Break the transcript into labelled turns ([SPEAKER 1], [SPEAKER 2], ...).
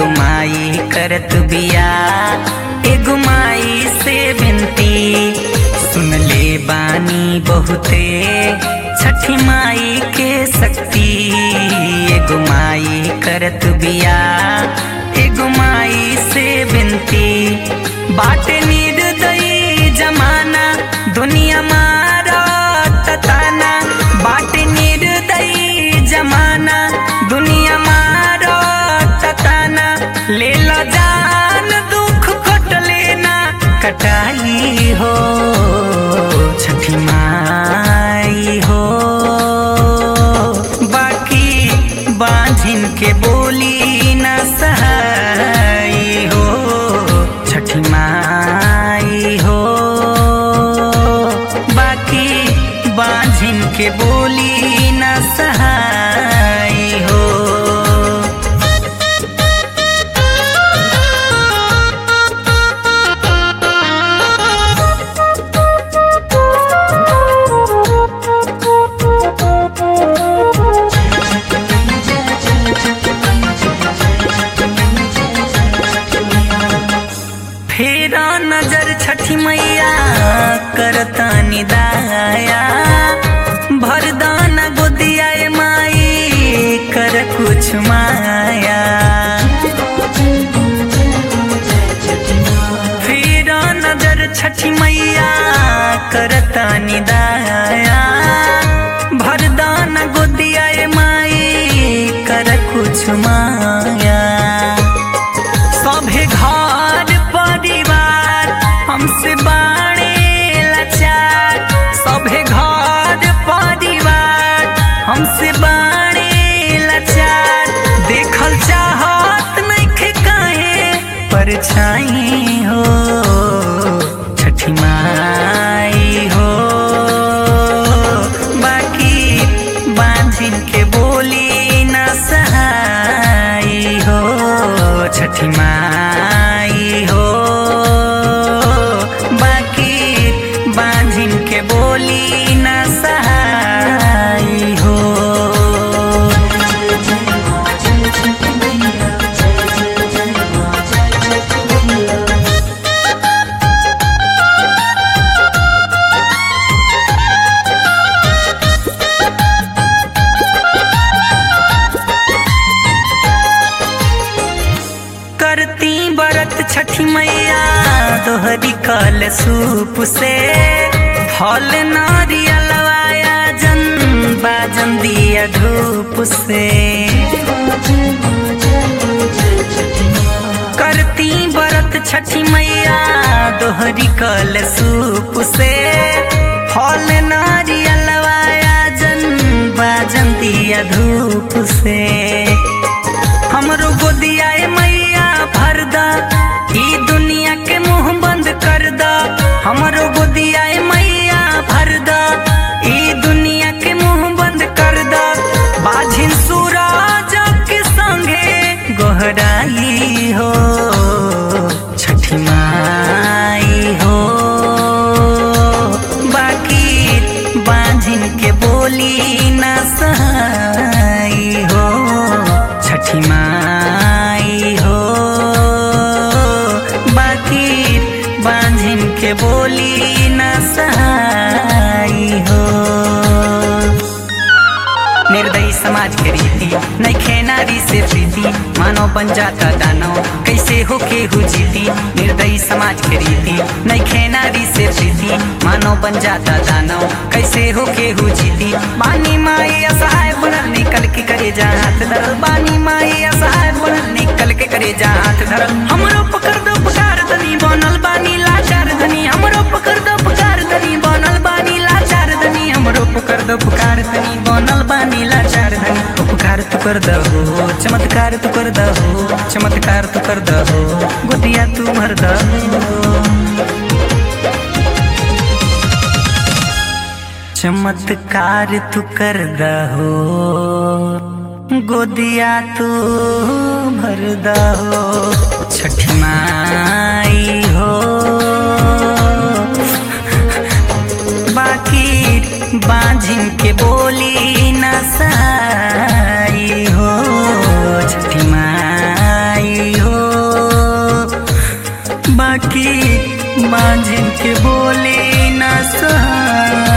[SPEAKER 1] एगो माई करत बिया एगो माई से बिनती सुन ले बानी बहुते छठी माई के शक्ति एगो माई करत बिया एगो माई से बिनती बाटे निर्दयी जमाना दुनिया मारा ताना बाटे निर्दयी जमाना दुनिया मारा ताना ले लो जान दुख कट लेना कटाई हो छठी माई हो बाकी बांझिन के बोली न सहाई हो छठी माई हो बाकी बांझिन के बोली न सहाई हो फेरा नजर छठी मैया करता निदाया भरदान गोदिया ए माई कर कुछ माया फेरा नजर छठी मैया करता निदाया भरदान गोदिया ए माई कर कुछ माया सभे घर परिवार हमसे बाणे लाचार सभे घर परिवार हमसे बाणे लाचार देखल चाहत नइखे काहे परछाई हो छठी माई हो बाकी बांझिन के बोली न सहाई हो छठी माई हो बाकी बांझिन के बोली न सहाई हो करती बरत छठी मैया दोहरी कल सूप से फल नारियलवाया जन बाजन दिया धूप से करती बरत छठी मैया दोहरी कल सूप से फल नारियलवाया जन बाजन दिया धूप से हमरो गोदिया ए मैया भर दा ई दुनिया के मुंह बंद कर दा हमरो गोदिया ए मैया भर दा ई दुनिया के मुंह बंद कर दा बाझिन सूरज के संगे गोहराई हो छठी माई हो बाकी बांझिन के बोली न सहाई हो छठी माई हो बाकी बांझिन के बोली न सहाई हो निर्दयी समाज के रीति नैखे नारी से प्रीति मानव बन जाता दानव कैसे हो के हु जीती निर्दयी समाज के रीति नैखे नारी से प्रीति मानव बन जाता दानव कैसे हो के हु जीती बानी माई असहाय बनल निकल के करे जा हाथ धरल बानी माई असहाय बनल निकल के करे जा हाथ धरल हमरो पकड़ दो पुकार धनी बनल बानी लाचार धनी हमरो पकड़ दो पुकार धनी बनल बानी लाचार धनी हमरो पकड़ दो पुकार धनी बनल बानी लाचार धनी उपकार तू कर दहो चमत्कार तू कर दहो चमत्कार तू कर दहो गोदिया तू भर दहो चमत्कार तू कर दहो गोदिया तू भर दहो छठी माई हो बाकी बांझिन के बोली न साई हो छठी माई बाकी मांझिन के बोले न सहाय